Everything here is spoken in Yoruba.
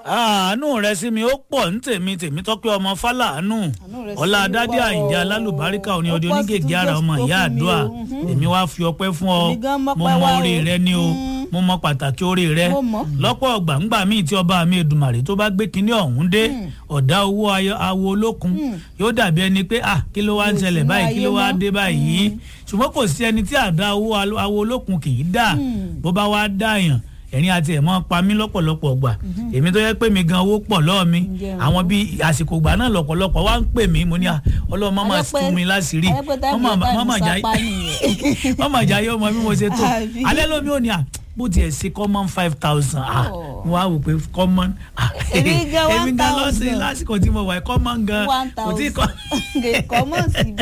àánú rẹ sí mi ó pọ̀ ní tèmi tèmi tọ́pẹ́ ọmọ fálàánú rẹ sí ọlá mi adádé wà àyìndé o. alálùbáríkà òní Ó ọdẹ pọ̀ sí onígègé tún ara jẹ́ ọmọ tó ìyá fún mi àdúrà o. Mhm. èmi wá fi ọpẹ́ fún ọ Èmi gan mọ̀ mo pé mọ wá orí o. rẹ ni o Mm. mo mọ pàtàkì orí rẹ Mo mọ̀. lọ́pọ̀ ọgbà ńgbà míì tí ọba mi èdùmàrè tó bá gbé kinní ọ̀hún dé ọ̀dà owó ayọ- awo olókun yóò dàbí ẹni pé ah kí ló wá ń Mi ò ṣẹlẹ̀ sí báyìí kí ní ló wá ayé mọ́. dé báyìí ṣùgbọ́n kò sí ẹni tí àdá owó alo- awo olókun kì í dà bó bá wá dàyàn ẹ̀rín àti ẹ̀ mọ́ pa mí lọ́pọ̀lọpọ̀ gbà èmi tó yẹ pé mi gan owó pọ̀ lọ́ọ̀ mi Ǹjẹ́ àwọn bíi àsìkò gbà náà lọ́pọ̀lọpọ̀ wá ń pè mí mo ní à ọlọ́run má máa Ayọ́pẹ́- tún mi láṣìírí ayọ́pẹ́ táìmù má máa- má máa jà táìmù sápá nìyẹn. má máa jà yọ ọmọ bí mo ṣe tó Àbí. alẹ́ lómi ò ní à bó tiẹ̀ ṣe common five thousand ah Oh. mo wá wò pé common ah Èmi gan èmi gan 1,000. lọ́sìn lásìkò tí mo wà common gan one kò tí thousand kò mọ̀ síbẹ̀.